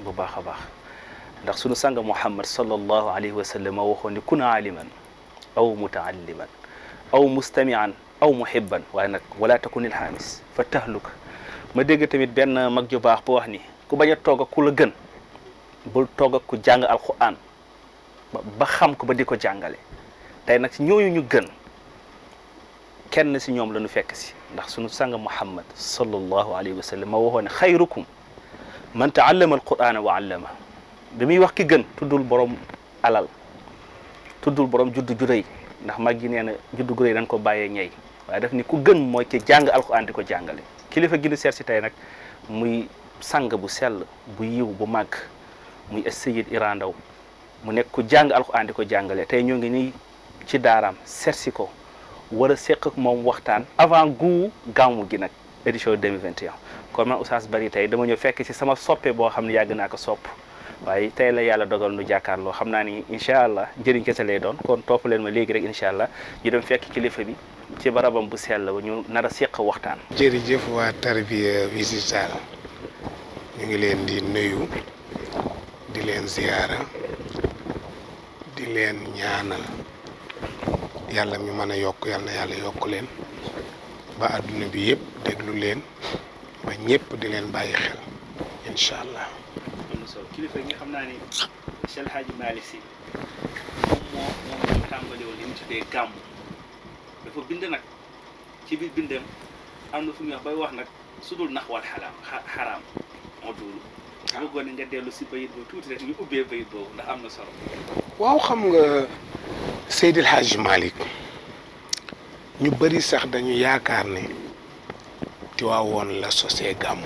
bu baax a baax ndax sunu sang muhammad sallallahu alayhi wa sallam moo waxoon ni kun aaliman aw mutaalliman aw mustamian aw muhibban waaye nag wala takunil xaamis fa tahluk ma dégg tamit benn mag ju baax bu wax ni ku bañ a toog ak ku la gën bul toog ak ku jàng alquran ba xam ko ba di ko jàngale tey nag si ñooñu ñu gën kenn si ñoom la ñu fekk si ndax sunu sang muhammad sallallahu alayhi wa sallam ma waxoon ne xayrukum man taallama alqurana wa allama bi muy wax ki gën tuddul borom alal tuddul borom juddu ju rëy ndax mag gi nee na juddu gu rëy dañ ko bàyyee ñey waaye daf ni ku gën mooy ki jàng alquran di ko jàngale kilifa gi ñu seet si tey nag muy sang bu sell bu yiw bu màgg muy Seyid Iran Ndaw mu nekk ku jàng alquran di ko jàngale tey ñoo ngi nii ci daaraam seet si ko war a seq ak moom waxtaan avant gu gàmmu gi nag édition 2021 kon man Oustaz Bari tey dama ñëw fekk ci sama soppe boo xam ne yàgg naa ko sopp waaye tey la yàlla dogal nu jàkkaarloo xam naa ni incha allah njëriñ kese lay doon kon topp leen ma léegi rek incha allah ñu dem fekk kilifa bi ci barabam bu sell ba ñu nar a seq waxtaan. jërëjëf waa Tarbiya Visitor ñu ngi leen di nuyu di leen ziyaara di leen ñaanal yàlla mi mën a yokk yàlla na yàlla yokk leen ba àdduna bi yëpp déglu leen ba ñëpp di leen bàyyi xel incha allah. am na solo kilifa yi nga xam naa ni Cheikh Hadji Malick Sy moom moo moom moo tàmbali woon li ñu tuddee gàmmu dafa bind nag ci biir bindam am na fu muy wax bay wax nag su dul nax wal xaraam xaraam moo duulu bëggoon nga dellu si bayit boobu tuuti rek ñu ubbee bayit boobu ndax am na solo waaw xam nga Seydil Hadji Malick ñu bëri sax dañu yaakaar ne Tiwaawoon la sosee gàmmu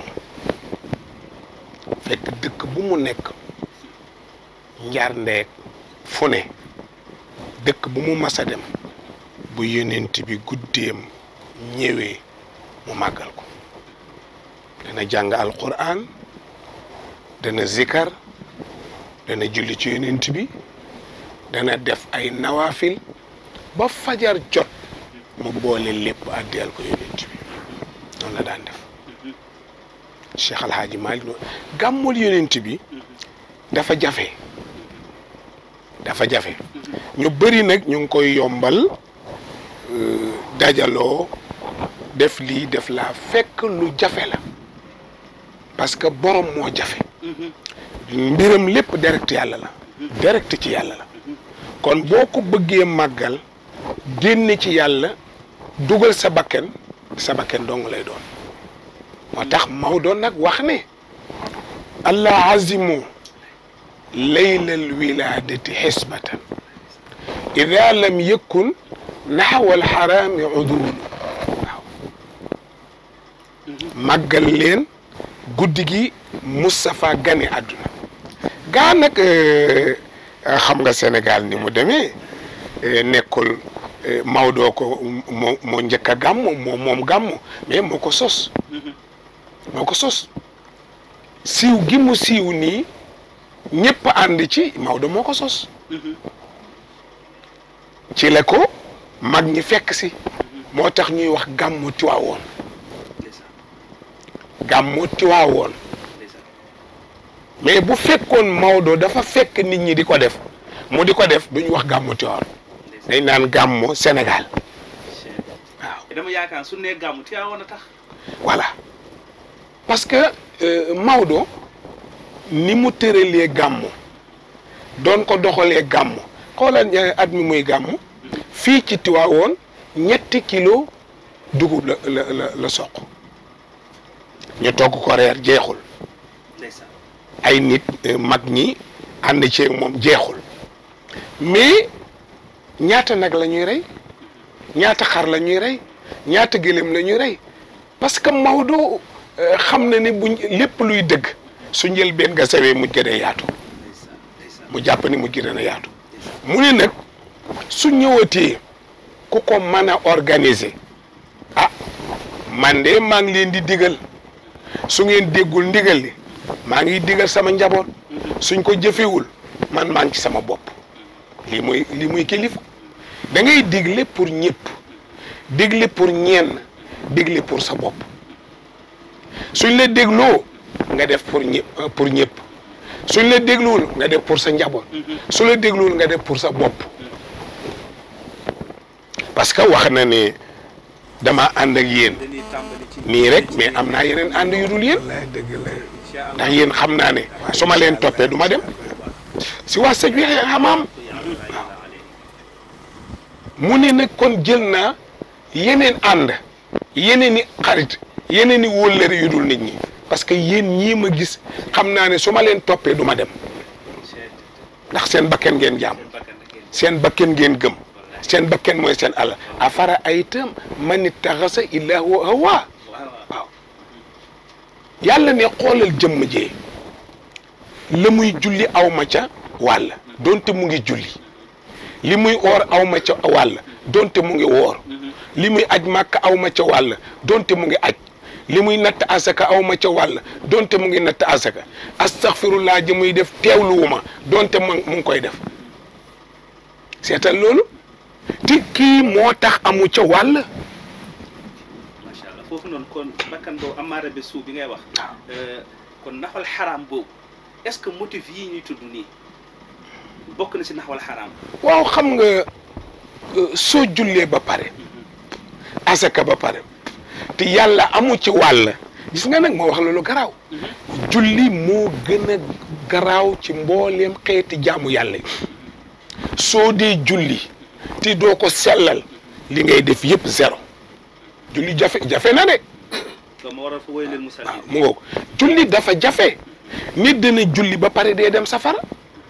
fekk dëkk bu mu nekk njar ndeeg fu ne dëkk bu mu mas a dem bu yonent bi guddeem ñëwee mu màggal ko dana jàng alquran dana zikar dana julli ci yonent bi dana def ay nawaafil ba fajar jot mu boole lépp àddiyal ko yonent bi noonu la daan def Cheikh Al Hadji Malick noonu gàmmul yonent bi dafa jafe dafa jafe ñu bëri nag ñu ngi koy yombal dajaloo def lii def laa fekk lu jafe la parce que borom moo jafe mbiram lépp direct yàlla la direct ci yàlla la kon boo ko bëggee màggal génne ci yàlla dugal sa bakken sa bakken dong lay doon moo tax Maodo nag wax ne allah azimu laylal wiladati xisbatan ida lam yakun naxwa alxaraami udul waaw màggal leen guddi gi Moustapha gane àdduna gaa nag xam nga Sénégal ni mu demee nekkul Maodo ko moo moo njëkk a gàmmu moo moom gàmmu mais moo ko sos moo ko sos siiw gi mu siiw nii ñëpp ànd ci Maodo moo ko sos ci la ko mag ñi fekk si moo tax ñuy wax gàmmu Tiwaawoon gàmmu Tiwaawoon mais bu fekkoon Maodo dafa fekk nit ñi di ko def mu di ko def duñu wax gàmmu Tiwaawoon dañ naan gàmmu Sénégal waaw dama yaakaar su nee gàmmu Tiwaawoon a tax voilà parce que Maodo ni mu tëralee gàmmu doon ko doxalee gàmmu xoolal at mi muy gàmmu fii ci Tiwaawoon ñetti kilo dugub la la la la soq ñu togg ko reer jeexul ay nit mag ñi ànd ci moom jeexul mais ñaata nag la ñuy rey ñaata xar la ñuy rey ñaata gëléem la ñuy rey parce que Maodo xam na ni buñ lépp luy dëgg su njëlbeen nga sawee mujj gën a yaatu mu jàpp ni mujj gën a yaatu mu ne nag su ñëwatee ku ko mën a organiser ah man de maa ngi leen di digal su ngeen déggul ndigal li maa ngi digal sama njaboot suñ ko jëfewul man maa ngi ci sama bopp lii muy lii muy kilifa da ngay digle pour ñëpp digle pour ñenn digle pour sa bopp suñ la dégloo nga def pour ñëpp pour ñëpp suñ la dégluwul nga def pour sa njaboot su la dégluwul nga def pour sa bopp parce que wax na ne dama ànd ak yéen dañuy tàmbali ci nii rek mais am naa yeneen ànd yu dul yéen dëgg la ndax yéen xam naa ne su ma leen toppee du ma dem si waa sëñ bi xamaam mu ne nag kon jël naa yeneen ànd yeneen i xarit yeneen i wóllëre yu dul nit ñi parce que yéen ñii ma gis xam naa ne su ma leen toppee du ma dem ndax seen bakken ngeen jaam seen bakken ngeen gëm seen bakken mooy seen àll afara aytam man ittaxasa ilaahu hawa waaw yàlla ne xoolal jëmm jee la muy julli aw ma ca wàll donte mu ngi julli li muy oor aw ma ca wàll donte mu ngi woor li muy aj màkk aw ma ca wàll donte mu ngi aj li muy natt asaka aw ma ca wàll donte mu ngi natt asaka astaghfirullah ji muy def teewluwuma donte mu mu ngi koy def seetal loolu te kii moo tax amu ca wàll macha allah foofu noonu kon bakkan boobu amaara be suuf bi ngay wax kon naxwal xaraam boobu est-ce que motif yii ñuy tudd nii bokk na si naxwal xaraam waaw xam nga euh, soo jullee ba pare asaka ba pare te yàlla amu ci wàll gis nga nag moo wax loolu garaaw julli moo gën a garaaw ci mbooleem xeeti jaamu yàlla yi soo dee julli te doo ko sellal li ngay def yëpp zéro julli jafe jafe na de donc ma waral fa woy leen musal waaw mu ngoog julli dafa jafe nit dana julli ba pare dee dem safara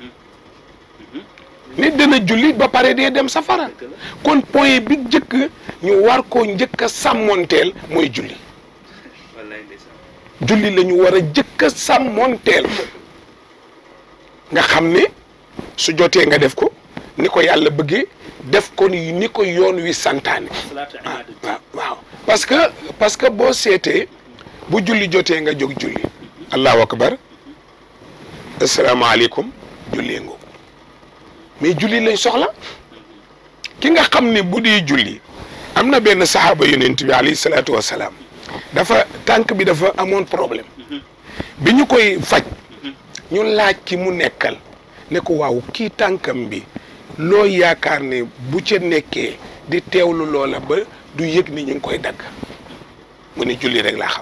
nit dana julli ba pare dee dem safara kon point bi njëkk ñu war koo njëkk a sàmmonteel mooy julli wallaay ndeysaan julli la ñu war a njëkk a sàmmonteel nga xam ne su jotee nga def ko ni ko yàlla bëggee def ko ni ni ko yoon wi santaane salaatu waaw ibaadati waaw waaw parce que parce que boo seetee bu julli jotee nga jóg julli allahu akbar asalaamaaleykum jullee ngoo mais julli lañ soxla ki nga xam ne bu di julli am na benn saxaaba yonent bi alayhi salaatu wasalaam dafa tànk bi dafa amoon problème bi ñu koy faj ñu laaj ki mu nekkal ne ko waaw kii tànkam bi loo yaakaar ne bu ca nekkee di teewlu loola ba du yëg ni ñu ngi koy dagg mu ne julli rek laa xam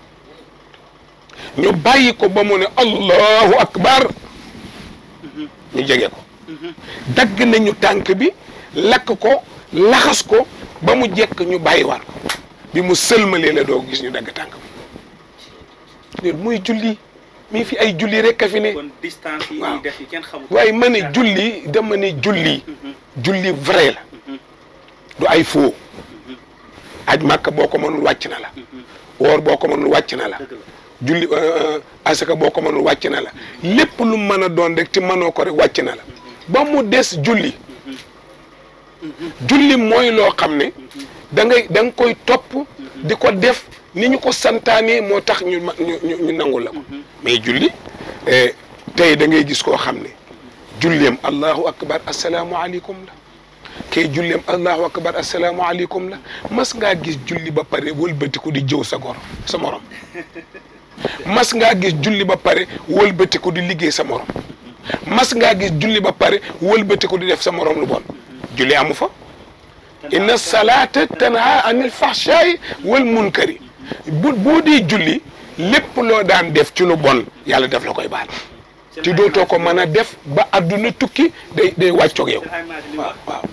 ñu bàyyi ko ba mu ne allahu akbar ñu jege ko dagg nañu tànk bi lakk ko laxas ko ba mu jekk ñu bàyyiwaat ko bi mu sëlmalee la doo gis ñu dagg tànk bi loolu mooy julli mii fi ay julli rek a fi ne kon distance yi waaw. ñuy def yi kenn xamul waaye ma ne julli dama ne julli julli vrai la du ay faux aj màkk boo ko mënul wàcc na la woor boo ko mënul wàcc na la dëgg la julli euh, asaka boo ko mënul wàcc na la lépp lu mën a doon rek te mënoo ko rek wàcc na la ba mu des julli julli mooy loo xam ne da ngay da nga koy topp di ko def ni ñu ko santaanee moo tax ñu ma- ñu ñu ñu nangul la ko mais julli eh, tey da ngay gis koo xam ne julleem allahu akbar asalaamualeykum la kay julleem allahu akbar asalaamualeykum la mas ngaa gis julli ba pare wëlbatiku di jëw sa gor sa morom mas ngaa gis julli ba pare wëlbatiku di liggéey sa morom mas ngaa gis julli ba pare wëlbatiku di def sa morom lu bon julli amu fa inna salata tanha anil fahshaay wal munkari bu boo dee julli lépp loo daan def ci lu bon yàlla def la koy baal te dootoo ko mën a def ba adduna tukki day day wàccoog yow waaw waaw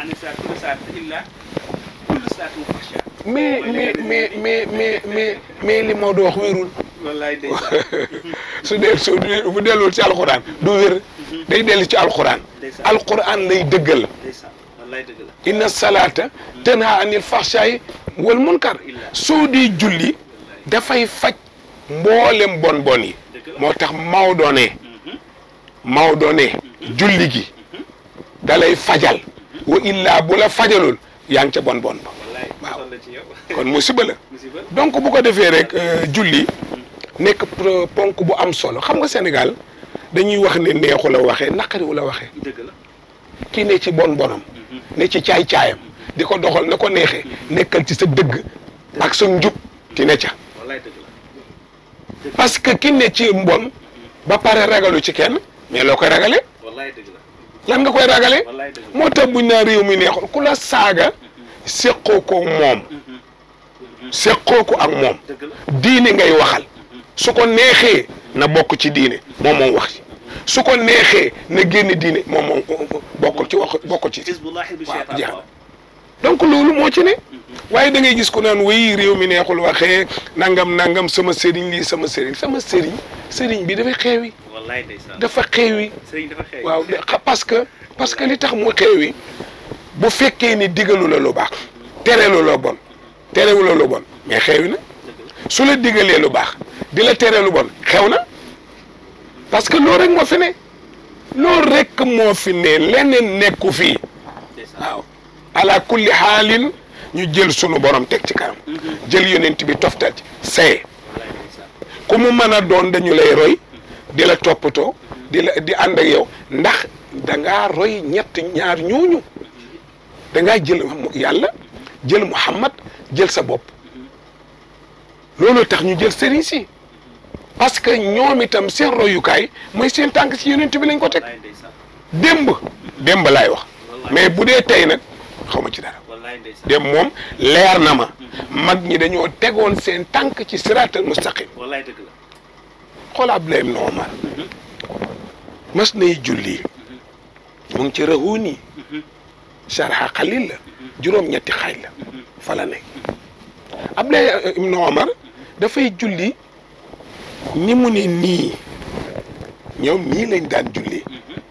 mais mais mais mais mais mais mais li Maodo wax wérul wallaay ndeysaan su dee su dee bu dellul ci alxuraan du wér day dellu ci alxuraan Ndeysaan. alxuraan lay dëggal ndeysaan wallaay dëgg la inna salaata tanha anil fahshaay wal munkar soo dee julli dafay faj mboolem bon bon yi moo tax Maodo ne Maodo ne julli gi dalay fajal wa illaa bu la fajalul yaa ngi ca bon bon ba wallaay waaw. musal la ci yow kon musiba la musiba donc bu ko defee rek euh, julli nekk pro- ponk bu am solo xam nga Sénégal dañuy wax ne neexu la waxee naqariwu la waxee dëgg la kii ne ci bon bonam ne ci caay caayam di ko doxal na ko neexee nekkal ci sa dëgg ak sa njub ti ne ca wallaay dëgg la parce que ki ne ci mbon ba pare ragalu ci kenn mais loo koy ragale wallaay dëgg la lan nga koy ragale wallaay dëgg la moo tax buñ naa réew mi neexul ku la saaga séqoo ko moom séqoo ko ak moom dëgg la diine ngay waxal su ko neexee na bokk ci diine moom moom wax ci su ko neexee na génn diine moom moom bokkul ci wax bokkul ci xisbullahi bi waaw cheytaan jeex na. waaw donc loolu moo ci ne waaye da ngay gis ku naan wéy réew mi neexul waxee nangam nangam sama sëriñ lii sama sëriñ sama sëriñ sëriñ bi dafay xeewi wallaay ndeysaan dafa xeewi sëriñ dafa xew waaw de- xa- parce que parce que li tax mu xeewi bu fekkee ni digalu la lu baax terelu la bon terewu la lu bon mais xeewi na su la digalee lu baax di la tere lu bon xew na parce que loolu rek moo fi ne loolu rek moo fi ne leneen nekku fii ndeysaan waaw ala kulli xaalin ñu jël sunu borom teg ci kanam jël yonent bi toftal ci saye wallaay ndeysaan ku mu mën a doon dañu lay roy di la toppatoo di la di ànd ak yow ndax da ngaa roy ñett ñaar ñooñu da ngaa jël yàlla jël Muhammad jël sa bopp loolu tax ñu jël sëriñ si parce que ñoom itam seen royukaay mooy seen tànk ci yonent bi lañ ko teg wallaay ndeysaan démb démb laay wax mais bu dee tey nag xaw ma ci dara wallaay ndeysaan démb moom leer na ma mag ñi dañoo tegoon seen tànk ci siraatal mustaqim wallaay dëgg la xool Abdoulaye ibn Omar mas nay julli mu ngi ci rahuuni sharha xalil la juróom-ñetti xaaj la fa la nekk Abdoulaye ibn Omar dafay julli ni mu ne nii ñoom nii lañ daan julli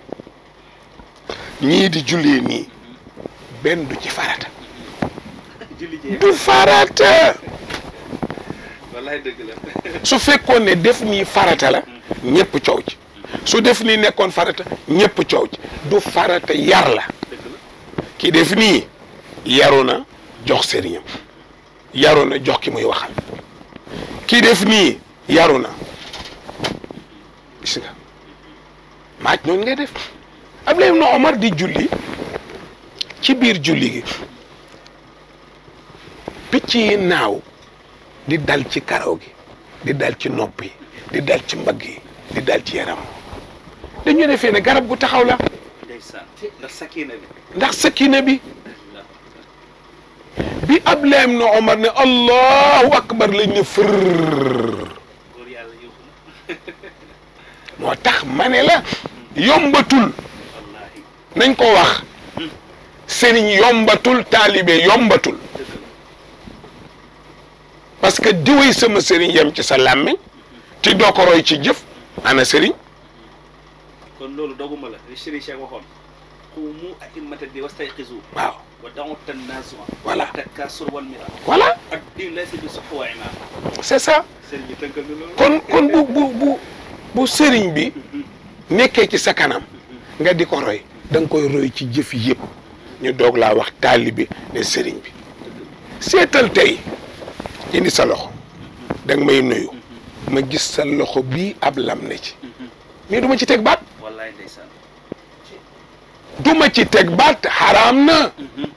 ñii di jullee nii benn du ci farata julli jee du farata wallaay dëgg la su fekkoon ne def nii farata la ñëpp coow ci su def nii nekkoon farata ñëpp coow ci du farata yar la dëgg la ki def nii yaru na jox sëriñam yaru na jox ki muy waxal ki def nii yaru na gis nga maaj noonu ngay def Abdoulaye ibn Omar di julli ci biir julli gi picc yi naaw di dal ci karaw gi di dal ci nopp yi di dal ci mbagg yi di dal ci yaram dañu defee ne garab gu taxaw la ndeysaan ndax sakina bi ndax sakina bi bi Abdoulaye ibn Omar ne allahu akbar lañ ne fër góor yàlla yóbbu na moo tax ma ne la yombatul wallahi nañ ko wax sëriñ yombatul taalibe yombatul dëgg la parce que diwéy sama sëriñ yem ci sa làmmiñ te doo ko roy ci jëf ana sëriñ kon loolu doguma la li Serigne Cheikh waxoon qumu a'immata di wastayqizu waaw wa da'u tanazua Voilà. wa takasur wal mira voilà ak din laysa bi suhwa wa imam c'est ça sëriñ bi tënkal na loolu kon kon bu bu bu bu sëriñ bi nekkee ci sa kanam nga di ko roy da nga koy roy ci jëf yëpp ñu doog laa wax taalibe ne sëriñ bi seetal tey indi sa loxo da nga may nuyu ma gis sa loxo bii ab lam ne ci mais du ma ci teg baat wallaay ndeysaan du ma ci teg baat xaraam na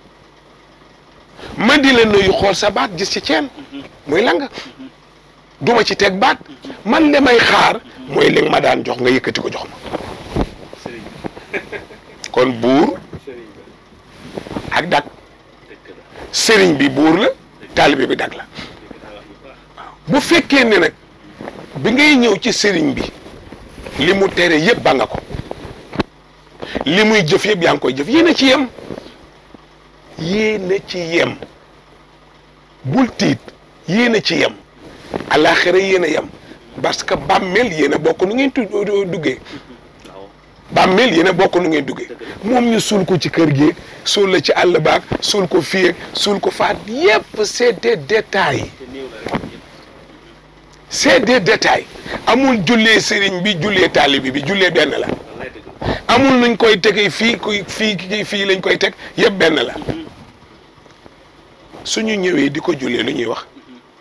ma di la nuyu xool sa baat gis ci ceen muy lang du ma ci teg baat man li may xaar mooy li nga ma daan jox nga yëkkati ko jox ma sëriñ bi kon buur sëriñ bi ak dak dëgg la sëriñ bi buur la taalibe bi dak la dëgg daa wax bu baax bu fekkee ne nag bi ngay ñëw ci sëriñ bi li mu tere yëpp ba nga ko li muy jëf yëpp yaa ngi koy jëf yéen a ci yem yéen a ci yem bul tiit yéen a ci yem alaxira yéen a yem parce que bàmmeel yéen a bokk nu ngeen tu duggee waaw bàmmeel yéen a bokk nu ngeen duggee moom ñu suul ko ci kër gi suul la ci àll baag suul ko fii ak suul ko faat yépp c'est des détails te néew la rek yëpp c'est des détails amul jullee sëriñ bi jullee taalibi bi jullee benn la wallaay dëgg la amul nuñ koy tegee fii kuy fii kii fii lañ koy teg yëpp benn la suñu ñëwee di ko jullee lu ñuy wax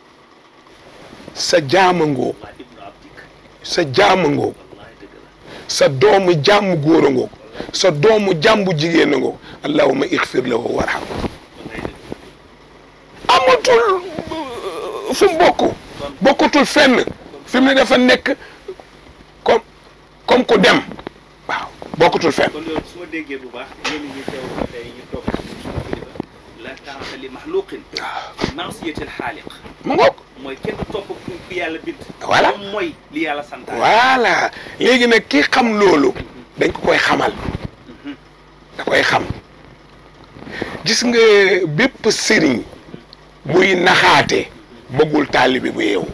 sa jaamangoo wallaay ibnu abdik sa jaamangoo wallaay dëgg la sa doomu jàmm góor a ngoog sa doomu jàmbu jigéen a ngoog allahumma ixfir lahu warham wallaay dëgg amatul euh, fu mu bokk bokkatul fenn fi mu ne dafa nekk comme comme ku dem waaw bokkutul fenn kon loolu su ma déggee bu baax yéen ñi teew ba tey ñu toog suñu kilifa la taata li maxluqin masiyatil xaaliq mu ngoog mooy kenn du topp ku ku yàlla bind Voilà. moom mooy li yàlla santaane voilà léegi nag ki xam loolu dañ ko koy xamal da koy xam gis nga bépp sëriñ buy naxaate bëggul taalibe bu yeewu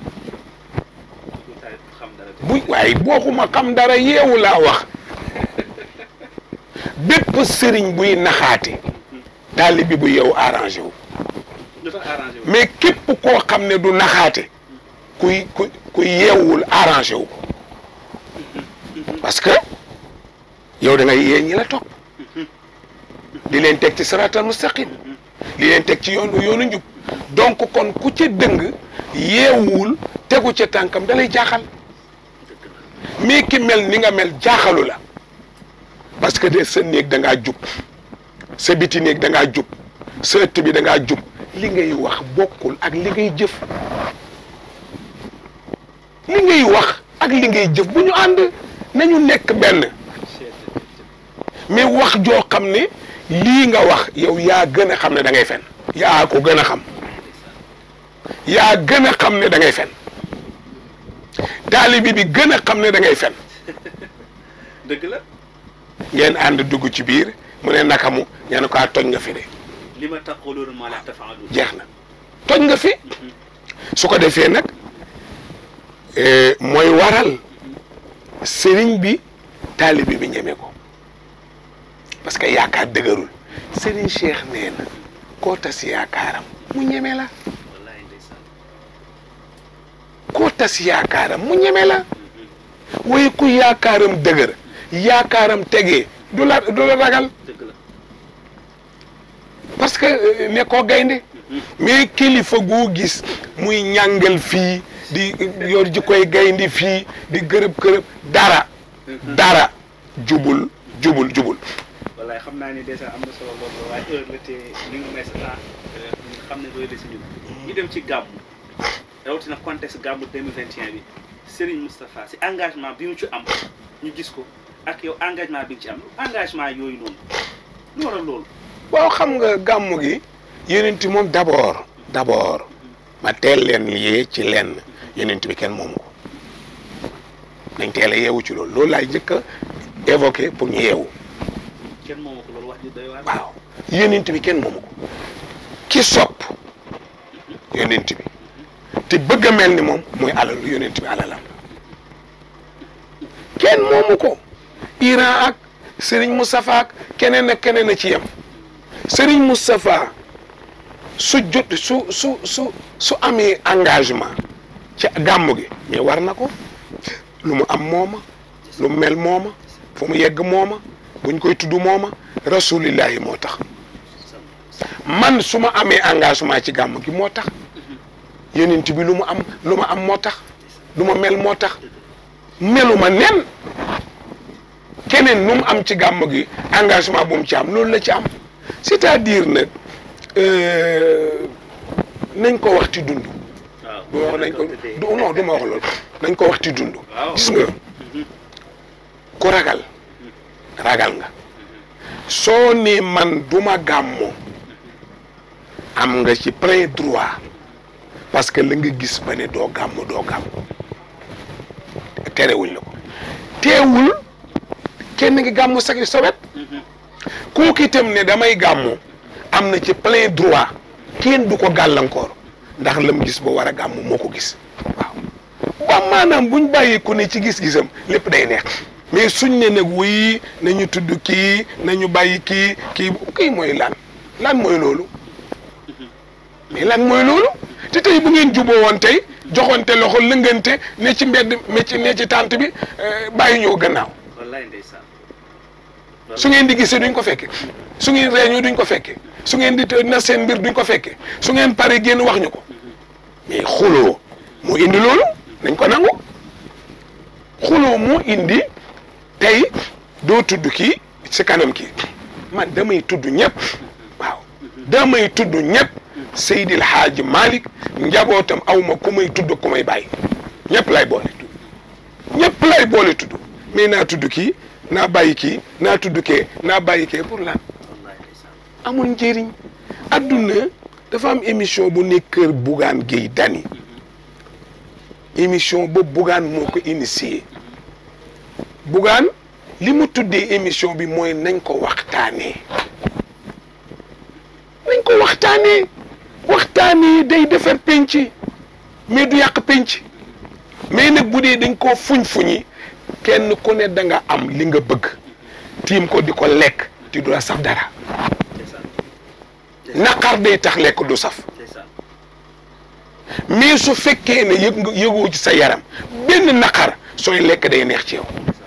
ku taal xam dara te bu waaye booxuma xam dara yeewu laa wax bépp sëriñ buy naxaate taalibe bu yeewu arrangé wu lu tax arrangé wu mais képp koo xam ne du naxaate kuy ku ku yeewul arrangé wu ko parce que yow da ngay yee ñi la topp di leen teg ci saratal mustaqim di leen teg ci yoonu yoonu njub donc kon ku ca dëng yeewul tegu ca tànkam da lay jaaxal mais ki mel ni nga mel jaaxalu la parce que de sa néeg da ngaa jub sa biti néeg da ngaa jub sa ëtt bi da ngaa jub li ngay wax bokkul ak li ngay jëf li ngay wax ak li ngay jëf bu ñu ànd nañu nekk benn mais wax joo xam ne lii nga wax yow yaa gën a xam ne da ngay fen yaa ko gën a xam yaa gën a xam ne da ngay fen taalibi bi gën a xam ne da ngay fen dëgg la ngeen ànd dugg ci biir mu ne naka mu ña ne ko ah toj nga fi de li ma taquluuna maa laa tafaaluun jeex na toj nga fi su ko defee nag eh, mooy waral sëriñ bi taalibi bi ñeme ko parce que yaakaar dëgërul sëriñ Cheikh nee na koo tas yaakaaram mu ñeme la wallaahi ndeysaan koo tas yaakaaram mu ñeme la waaye ku yaakaaram dëgër yaakaaram tegee du la du la ragal dëgg la parce que euh, ne koo gaynde mais kilifa goo gis muy ñàngal fii di yor ji koy gaynde fii di gërëb gërëb dara dara jubul jubul jubul wallaay xam naa ni dèjà am na solo loolu waaye heure la te li nga may sa temps nga xam ne doy la si ñun ñu dem ci gàmmu rawatina contexte gàmmu 2021 bi Serigne Moustapha si engagement bi mu ci am ñu gis ko ak yow engagement bi nga ci am engagement yooyu noonu lu waral loolu boo xam nga gàmmu gi yonent moom d'abord d'abord ma teel leen liyee ci lenn yonent bi kenn moomu ko nañ teel a yeewu ci loolu loolu laay njëkk a évoqué pour ñu yeewu kenn moomu ko loolu wax ji doy waar waaw yonent bi kenn moomu ko ki sopp yonent bi te bëgg a mel ni moom mooy alalu yonent bi alalam kenn moomu ko Iran ak Serigne Moustapha ak keneen ak keneen a ci yem Serigne Moustapha su jot su su su su amee engagement ci gàmmu gi mais war na ko lu mu am mooma lu mu mel mooma fu mu yegg mooma buñ koy tudd mooma rasulillahi moo tax man su ma amee engagement ci gàmm gi moo tax yonent bi lu mu am lu ma am moo tax lu ma mel moo tax meluma nen keneen nu mu am ci gàmm gi engagement bu mu ci am loolu la ci am c'est-à-dire nag euh, nañ ko waxti dund du ma wax nañ ko du non du ma wax loolu nañ ko waxti dund Waaw. gis nga ku ragal ragal nga soo ne man duma gàmmu am nga ci plein droit parce que la nga gis ba ne doo gàmmu doo gàmmu terewuñ la ko teewul kenn ngi gàmmu sa sa wet kooku itam ne damay gàmmu am na ci plein droit kenn du ko gàllankoor ndax lam gis ba war a gàmmu moo ko gis waaw ba maanaam buñ bàyyi ku ne ci gis-gisam lépp day neex mais suñ ne nag wuy nañu tudd kii nañu bàyyi kii kii kii mooy lan lan mooy loolu mais lan mooy loolu te tey bu ngeen juboo woon tey joxonte loxo lëngante ne ci mbedd ne ci ne ci tànt bi euh, bàyyi ñëw gannaaw wallaay ndeysaan su ngeen di gisee duñ ko fekke su ngeen réunion duñ ko fekke su ngeen di të- na seen mbir duñ ko fekke su ngeen pare génn wax ñu ko mais xuloo moo indi loolu nañ ko nangu xuloo moo indi tey doo tudd kii si kanam kii man damay tudd ñëpp waaw damay tudd ñëpp Seydil Hadji Malick njabootam awma ku may tudd ku may bàyyi ñëpp lay boole tudd ñëpp lay boole tudd mais naa tudd kii naa bàyyi kii naa tudd kee naa bàyyi kee pour lan wallaay ndeysaan amul njëriñ adduna dafa am émission bu nekk kër Bougane Gueye Dany émission ba Bougane moo ko initié Bougane li mu tuddee émission bi mooy nañ ko waxtaanee nañ ko waxtaanee waxtaanee day defar penc mais du yàq penc mais nag bu dee dañ koo fuñ-fuñi kenn ku ne da nga am li nga bëgg tiim ko di ko lekk ti du la saf dara ndeysaan naqar day tax lekk du saf ndeysaan mais su fekkee ne yëg nga yëgoo ci sa yaram benn naqar sooy lekk day neex ci yow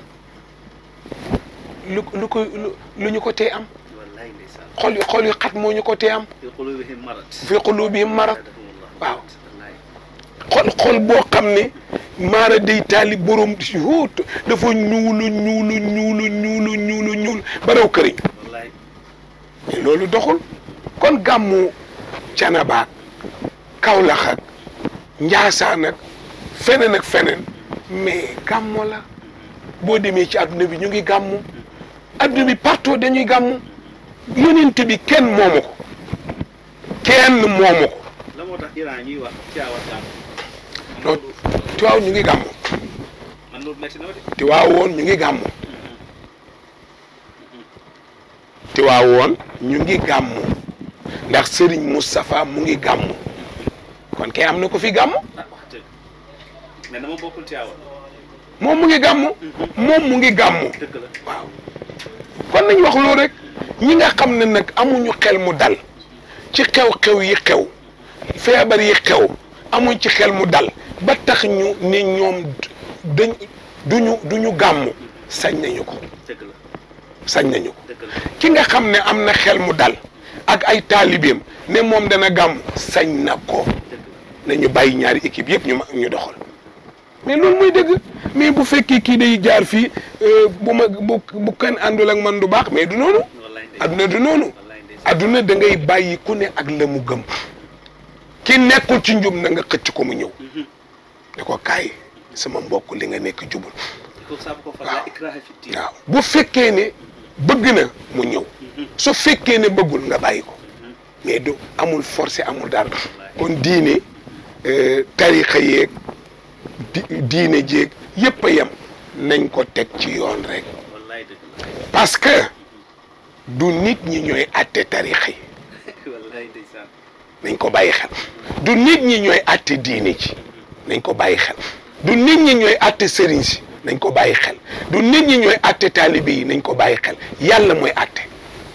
lu lu ko lu lu ñu ko tee am wallaay ndeysaan xol yu xol yu xat moo ñu ko tee am fi qulubihim marad fi qulubihim marad waaw wallaay xol xol boo xam ne maara day taali borom wóot dafa ñuulu ñuulu ñuulu ñuulu ñuulu ñuul ba raw këriñ wallaay mais loolu doxul kon gàmmu Canaba Kaolack ak Njaasaan ak feneen ak feneen mais gàmmo la boo demee ci adduna bi ñu ngi gàmmu adduna bi partout dañuy gàmmu yonent bi kenn moomu ko kenn moomu ko la moo tax Iran ñuy wax caawat gàmm non Tiwaaw ñu ngi gàmmu man loolu metti na ma de Tiwaaw woon ñu ngi gàmmu Tiwaaw woon ñu ngi gàmmu ndax Serigne Moustapha mu ngi gàmmu kon kay am na ko fi gàmmu ah wax dëgg mais dama bokkul caawat moom mu ngi gàmmu moom mu ngi gàmmu dëgg la waaw kon nañ wax loolu rek ñi nga xam ne nag amuñu xel mu dal ci xew-xew yi xew feebar yi xew amuñ ci xel mu dal ba tax ñu ne ñoom dañ duñu duñu gàmmu sañ nañu ko dëgg la sañ nañu ko dëgg la ki nga xam ne am na xel mu dal ak ay taalibeem ne moom dana gàmmu sañ na ko dëgg la nañu bàyyi ñaari équipe yëpp ñu ma ñu doxal mais loolu mooy dëgg mais bu fekkee kii day jaar fii euh, bu ma bu bu kenn àndul ak man du baax mais du noonu wallaay ndeysaan adduna du noonu wallaay ndeysaan adduna da ngay bàyyi ku ne ak la mu gëm ki nekkul ci njub na nga xëcc ko mu ñëw ne ko kaay sama mbokk li nga nekk jubul ko saabu ko fa waaw. la ikraha fi diin waaw bu fekkee ne bëgg na mu ñëw su fekkee ne bëggul nga bàyyi ko mais du amul forcé amul dara kon diine euh, tarixa yeeg di diine jéeg yëpp a yem nañ ko teg ci yoon rek wallaay dëgg la parce que du nit ñi ñooy àtte tarixa yi wallaay ndeysaan nañ ko bàyyi xel du nit ñi ñooy àtte diine ji nañ ko bàyyi xel du nit ñi ñooy àtte sëriñ si nañ ko bàyyi xel du nit ñi ñooy àtte taalibe yi nañ ko bàyyi xel yàlla mooy àtte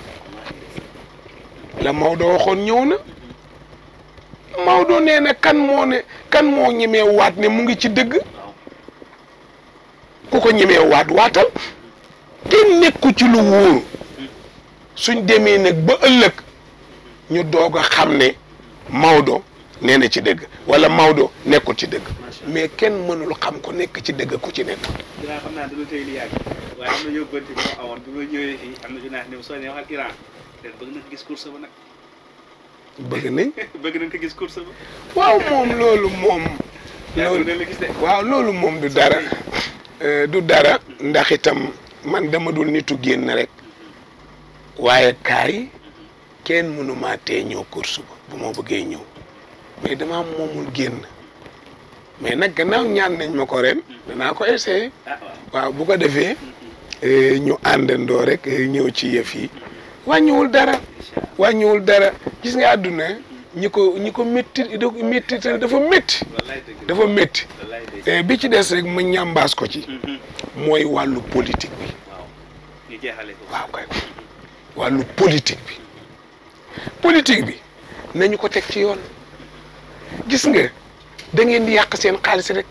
la Maodo waxoon ñëw na Maodo nee na kan moo ne kan moo ñemee waat ne mu ngi ci dëgg waaw ku ko ñemee waat waatal kenn nekku ci lu wóoru suñ demee nag ba ëllëg ñu doog a xam ne Maodo nee na ci dëgg wala Maodo nekkul ci dëgg mais kenn mënul xam ko nekk ci dëgg ku ci nekk dinaa xam naa dana tey li yàgg waaye am na yóbbante bi ma amoon bi ma ñëwee fii am na junaax ne soo ne waxal Iran te bëgg nañ ko gis course ba nag bëgg nañ bëgg nañ ko gis course ba waaw moom loolu moom yaa loolu ngi la gis de waaw loolu moom du dara Euh, du dara ndax itam man dama dul nitu génn rek waaye kaay kenn mënumaa tee ñëw course ba bu ma bëggee ñëw mais dama moomul génn mais nag gannaaw ñaan nañ ma ko ren danaa ko essayer ah waaw waaw bu ko defee eh, ñu àndandoo rek eh, ñëw ci yëf yi wàññiwul dara incha allah wàññiwul dara gis nga àdduna ñi ko ñi ko métti métti dafa métti wallaay dëgg la dafa métti wallaay ndeysaan Eh, bi ci des rek ma ñambaas ko ci Mhm. mooy wàllu politique bi waaw ñu jeexale ko waaw kay wàllu politique bi politique bi nañu ko teg ci yoon gis nga da ngeen di yàq seen xaalis rek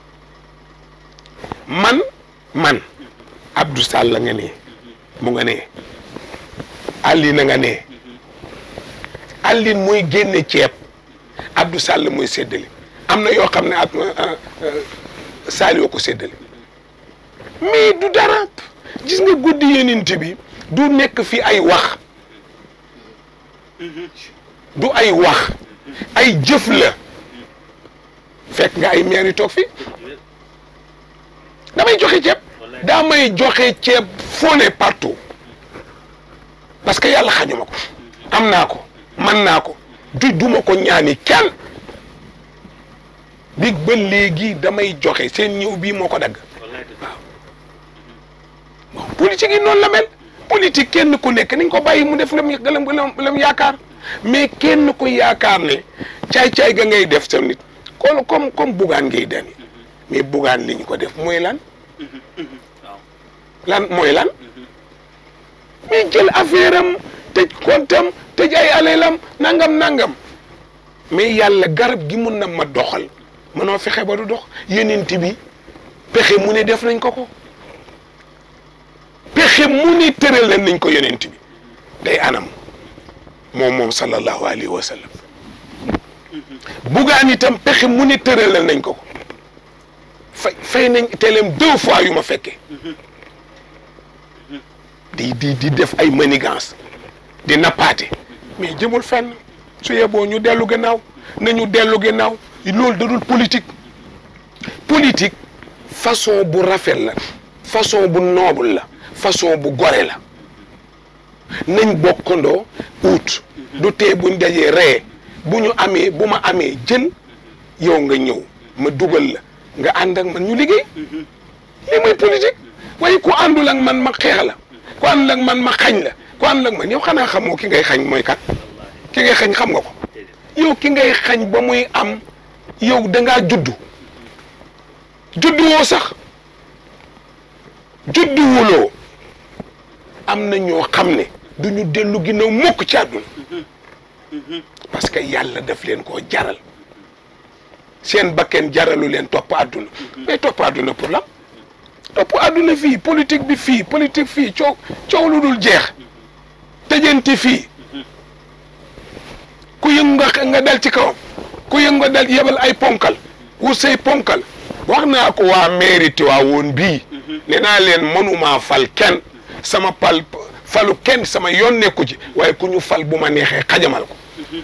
man man Abdou Sall la nga ne mu nga ne Aline nga ne Aline mooy génne ceeb Abdou Sall mooy séddale am na yoo xam ne ak Saliou ko séddale mais du dara gis nga guddi yenent bi du nekk fi ay wax du ay wax ay jëf la fekk nga ay maire yi toog fi damay joxe ceeb daa may joxe ceeb fone partout parce que yàlla xañuma ko am naa ko man naa ko du duma ko ñaani kenn bi ba léegi damay joxe seen ñëw bii moo ko dagg bon politique yi noonu la mel politique kenn ku nekk nañ ko bàyyi mu def lam lam lam yaakaar mais kenn ku yaakaar ne caay-caay ga ngay def sa nit kon comme comme bugaan ngay dani mais bugaan li ñu ko def mooy lan lan mooy lan mais jël affaire am tëj kontam tëj ay alelam nangam nangam mais yàlla garab gi mun na ma doxal mënoo fexe ba du dox yenent bi pexe mu ne def nañ ko ko pexe mu ne tëral nañ ko yenent bi day anam moom moom sallallahu alayhi wa sallam bugaan itam pexe mu ne tëral nañ ko ko fay fay nañ teleem deux fois yu ma fekkee di di di def ay manigance di nappaate mais jëmul fenn su yeboo ñu dellu gannaaw nañu dellu gannaaw loolu dadul politique politique façon bu rafet la façon bu noble la façon bu gore la nañ bokkandoo ut du tee buñ dajee ree bu ñu amee bu ma amee jël yow nga ñëw ma dugal la nga ànd ak man ñu liggéey lii mooy politique waaye ku àndul ak man ma xeex la ku àndul ak man ma xañ la ku àndul ak man yow xanaa xamoo ki ngay xañ mooy kat ki ngay xañ xam nga ko yow ki ngay xañ ba muy am yow dangaa juddu juddu woo sax juddu wuloo am na ñoo xam ne du ñu dellu ginnaaw mukk ci àdduna parce que yàlla daf leen koo jaral seen bakken jaralu leen topp àdduna mais topp àdduna pour la topp àdduna fii politique bi fii politique fii coow coow lu dul jeex tëjanti fii ku yëngu nga nga dal ci kawam ku yëngu nga dal yebal ay ponkal wut say ponkal wax naa ko waa mairie Tivaouane bii nee naa leen mënumaa fal kenn sama pal falu kenn sama yoon nekku ci waaye ku ñu fal bu ma neexee xajamal ko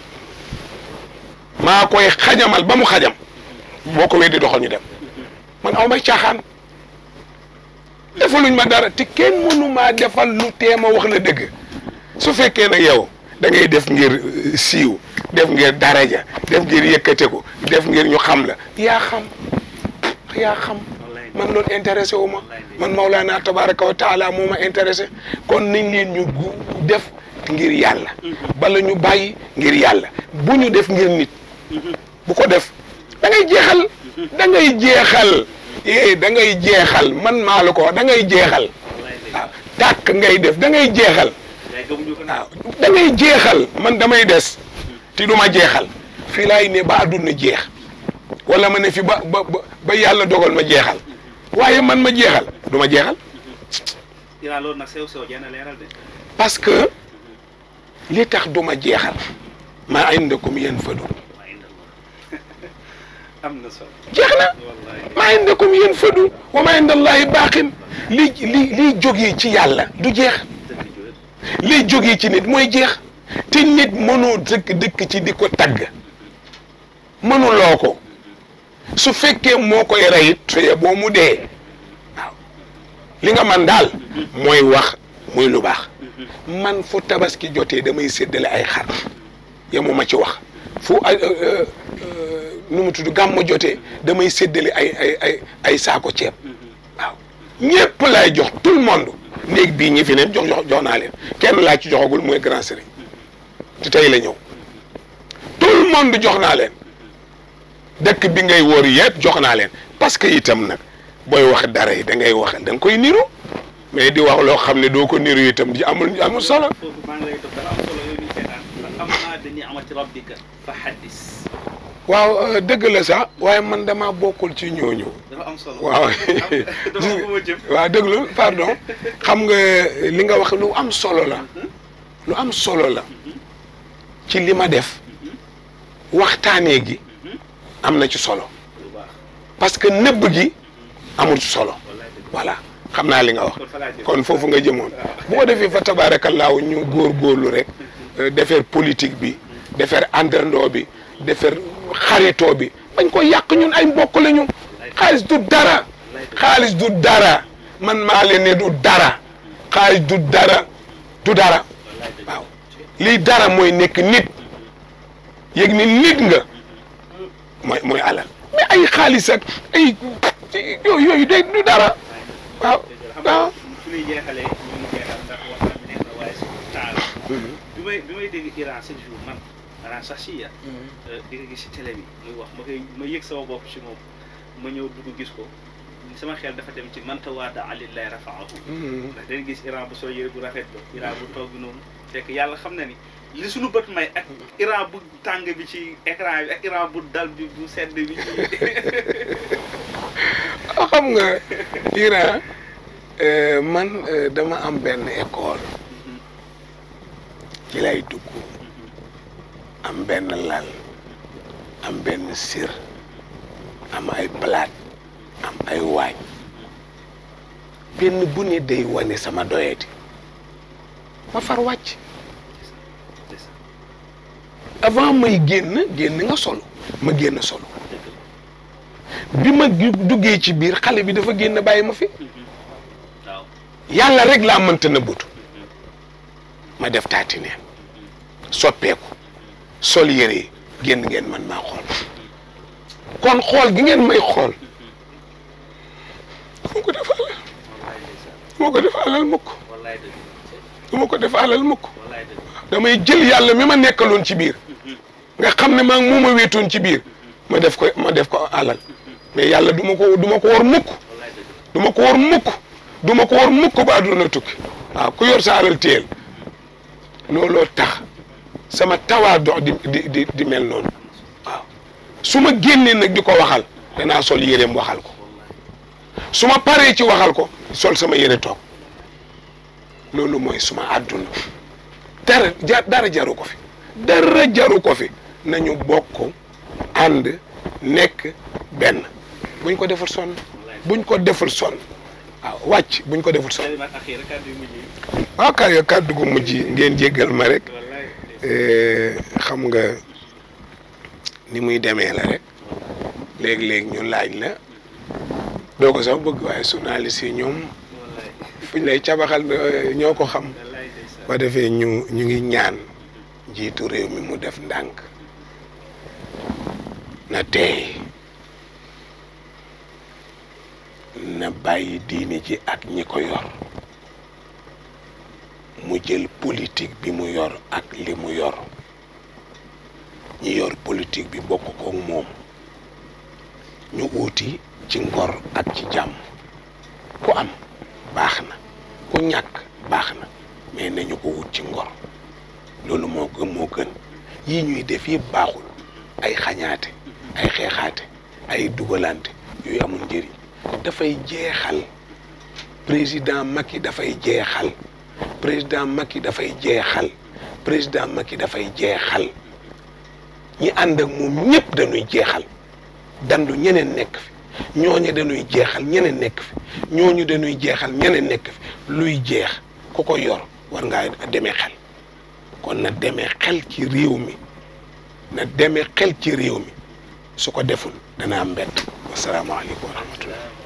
maa koy xajamal ba mu xajam boo ko weddi doxal ñu dem man aw may caaxaan defaluñ ma dara te kenn mënumaa defal lu teema wax la dëgg su fekkee nag yow da ngay def ngir siiw def ngir daraja def ngir yëkkate ko def ngir ñu xam la yaa xam yaa xam man loolu intéressé wu ma man Maulana tabaraka wa taala moo ma intéressé kon nañ leen ñu def ngir yàlla bala ñu bàyyi ngir yàlla bu ñu def ngir nit bu ko def da ngay jeexal da ngay jeexal eh da ngay jeexal man maa la ko wax da ngay jeexal waaw tàkk ngay def da ngay jeexal waaw da ngay jeexal man damay des te du ma jeexal fii laay ne ba àdduna jeex wala ma ne fi ba ba ba yàlla dogal ma jeexal waaye man ma jeexal du ma jeexal dinaa loolu nag sew sew jenn leeral de parce que li tax du ma jeexal maa indakum yanfadu am na solo jeex na maa indakum yanfadu wa maa indallahi baaqin li li liy jógee ci yàlla du jeex liy jógee ci nit mooy jeex te nit mënoo dëkk dëkk ci di ko tagg mënuloo ko su fekkee moo koy reyit suye boo mu dee waaw li nga man daal mooy wax muy lu baax man fu tabaski jotee damay séddale ay xar yemuma ci wax fu ay nu mu tudd gàmmu jotee damay séddale ay ay ay ay saako ceeb waaw ñépp laay jox tout le monde néeg bii ñi fi ne jox jox jox naa leen kenn laa ci joxagul mooy grand sëriñ te tey la ñëw tout le monde jox naa leen dëkk bi ngay wóor yëpp jox naa leen parce que itam nag booy wax dara yi da ngay wax da nga koy niru mais di wax loo xam ne doo ko niru itam di amul amul solo. foofu maa ngi lay toog dana am solo yooyu ñu seetaan am naa dañuy amati rabbika fa xaddis waaw dëgg la sax waaye man dama bokkul ci ñooñu. dafa am solo waaw dafa am fu ma jëm waaw déglu pardon xam nga li nga wax lu am solo la lu am solo la ci li ma def waxtaanee gi am na ci solo lu baax parce que nëbb gi amul ci solo wallaay dëgg voilà xam naa li nga wax kon fa laa jëm kon foofu nga jëmoon bu ko defee fa tabaarakallaahu ñu góorgóorlu rek defar politique bi defar àndandoo bi defar xaritoo bi bañ ko yàq ñun ay mbokk lañu xaalis du dara xaalis du dara man maa leen ne du dara xaalis du dara du dara waaw lii dara mooy nekk nit yëg ni nit nga mooy mooy alal mais ay xaalis ak ay yooyu yooyu day du dara waaw waaw fu ñuy jeexalee ñu ngi jeexal ndax waxtaan bi neex na waaye su taal bi may bi may dégg Iran chaque jour man maanaam sax si ya di nga gis si télé bi muy wax ma koy ma yëg sama bopp si moom ma ñëw dugg gis ko sama xel dafa dem ci manta waada alillahi rafaahu ndax dañu gis Iran bu sol yére bu rafet ba Iran bu toog noonu fekk yàlla xam na ni li suñu bët may ak Iran bu tàng bi ci écran bi ak Iran bu dal bi bu sedd bi ci xam nga Iran man dama am benn école ci lay dugg am benn lal am benn sir am ay palaat am ay waañ benn bu ne day wane sama doyati ma far wàcc avant may génn génn nga solo ma génn solo bi ma duggee ci biir xale bi dafa génn bàyyi ma fi waaw yàlla rek laa mënta nëbbatu ma def taati neen soppeeku sol yére yi génn ngeen man maa xool kon xool gi ngeen may xool du ma ko def alal du ma ko def alal mukk wallaay dëgg du ma ko def alal mukk wallaay dëgg damay jël yàlla mi ma nekkaloon ci biir nga xam ne maa ngi mu ma wéetoon ci biir ma def ko ma def ko alal mais yàlla du ma ko du ma ko war mukk wallaay dëgg du ma ko war mukk du ma ko war mukk ba àdduna tukki waaw ku yor sa alal téyel looloo tax sama tawaa dox di di di di mel noonu waaw su ma génnee nag di ko waxal danaa sol yéreem waxal ko su ma paree ci waxal ko sol sama yére toog loolu mooy suma àdduna dara ja dara jaru ko fi dara jaru ko fi nañu bokk ànd nekk benn buñ ko deful sonn buñ ko deful sonn waaw wàcc buñ ko deful sonn kalimat axira kàddu yu mujj yi waaw kay kàddu gu mujj yi ngeen jéggal ma rek wallaay eh, xam nga ni muy demee la rek léeg-léeg ñu laaj la doo ko sax bëgg waaye journaliste yi ñoom wallaay fuñ lay cabaxal eh, ñoo ko xam wallaay ndeysaan ba defee ñu ñu ngi ñaan njiitu réew mi mu def ndànk na teey na bàyyi diini ji ak ñi ko yor mu jël politique bi mu yor ak li mu yor ñi yor politique bi bokk koog moom ñu uuti ci ngor ak ci jàmm ku am baax na ku ñàkk baax na mais nañu ko wut ci ngor loolu moo gën moo gën yii ñuy def yëpp baaxul ay xañaate ay xeexaate ay dugalante yooyu amul njëriñ dafay jeexal président Macky dafay jeexal président Macky dafay jeexal président Macky dafay jeexal ñi ànd ak moom ñëpp dañuy jeexal dandu ñeneen nekk fi ñooñu dañuy jeexal ñeneen nekk fi ñooñu dañuy jeexal ñeneen nekk fi luy jeex ku ko yor war ngaa demee xel kon na demee xel ci réew mi na demee xel ci réew mi su ko deful dana am mbett wasalaamaaleykum wa rahmatullah